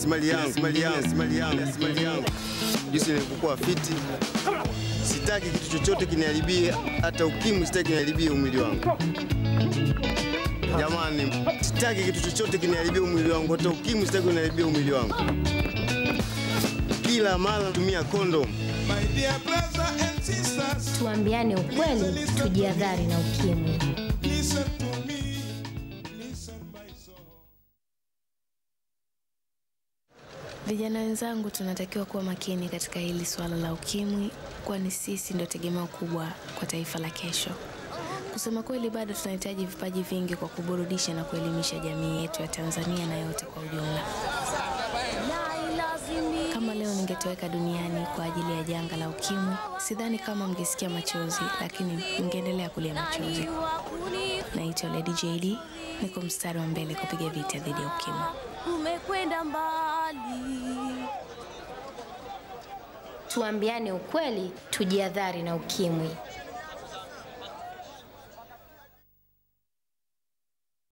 mali yangu, mali yangu, mali yangu, mali yangu. Jinsi nilivyokuwa fiti, sitaki kitu chochote kiniharibie, hata ukimwi sitaki kiniharibie umwili wangu. Jamani, sitaki kitu chochote kiniharibie umwili wangu, hata ukimwi sitaki kuniharibia umwili wangu. Kila mara natumia kondom. My dear brother and sisters, Tuambiane ukweli, tujiadhari na ukimwi. listen to me, listen my soul. Vijana wenzangu, tunatakiwa kuwa makini katika hili swala la ukimwi, kwani sisi ndio tegemeo kubwa kwa taifa la kesho. Kusema kweli, bado tunahitaji vipaji vingi kwa kuburudisha na kuelimisha jamii yetu ya Tanzania na yote kwa ujumla. Kama leo ningetoweka duniani kwa ajili ya janga la ukimwi, sidhani kama mngesikia machozi, lakini mngeendelea kulia machozi. Naitwa Lady JD, niko mstari wa mbele kupiga vita dhidi ya ukimwi. umekwenda mbali. Tuambiane ukweli, tujiadhari na ukimwi.